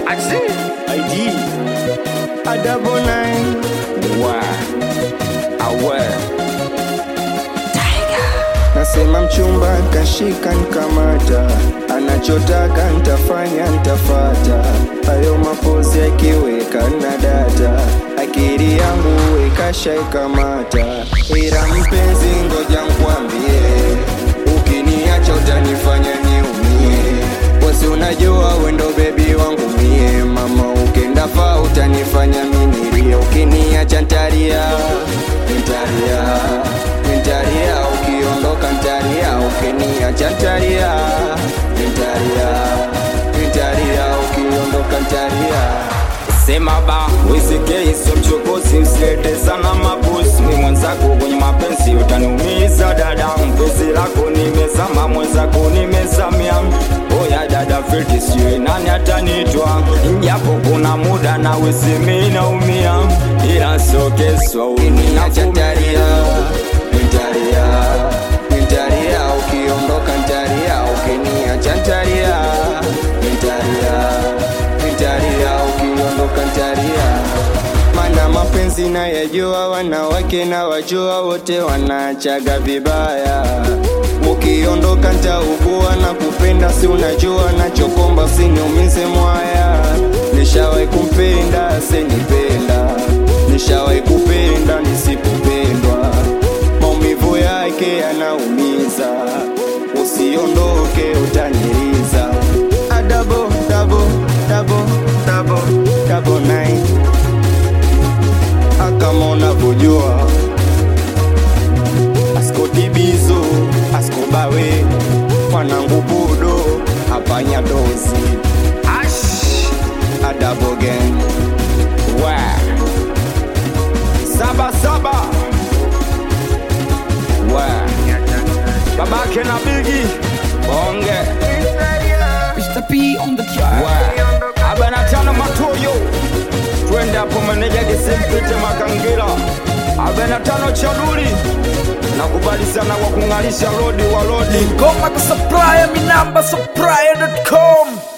Aksi ID a double nine. wa awe Nasema mchumba kashika nkamata, anachotaka ntafanya ntafata. Hayo mapozi akiweka na data, akili yangu ikashaikamata. Ila mpenzi, ngoja nkwambie, ukiniacha utanifanya niumie. Wasi unajua wendo bebi wangu mie, mama ukenda fa utanifanya minilie. Ukiniacha ntaria, ntaria, ntaria ukiondoka ntaria, ukiniacha ntaria, ntaria, ntaria ukiondoka ntaria. sema ba wisikei sio mchokozi usilete sana mabusi mi mwenzako kwenye mapenzi utaniumiza dada mpenzi lako nimezama mwenzako nimezamia oya dada fiti sijui nani atanitwa japo kuna muda na wisimi naumia ila sio keswa Ukiniacha ntaria, uninafumia ntaria, ntaria ukiondoka ntaria, ukiniacha ntaria, ntaria, ntaria ukiondoka ntaria. Mana mapenzi na yajua, wanawake na wajua, wote wanachaga vibaya. Ukiondoka ntaugua na kupenda, si unajua nachokomba, usiniumize mwaya. Nishawahi kumpenda, senipenda, nishawahi kupenda nisipopendwa, maumivu yake yanaumiza, usiondoke utaniriza. A double, double, double, double, double nine. Ah, kama unavyojua askotibizo askobawe mwanangu budo apanya dozi ash adabogen wa saba saba wa babake na bigi bonge Mr. P on the track. wa abana tano matoyo twende hapo meneja gisimpite makangira abana tano chaduli nakubali sana kwa kung'alisha lodi wa lodi Ngoma kusupply, mi namba supplier.com.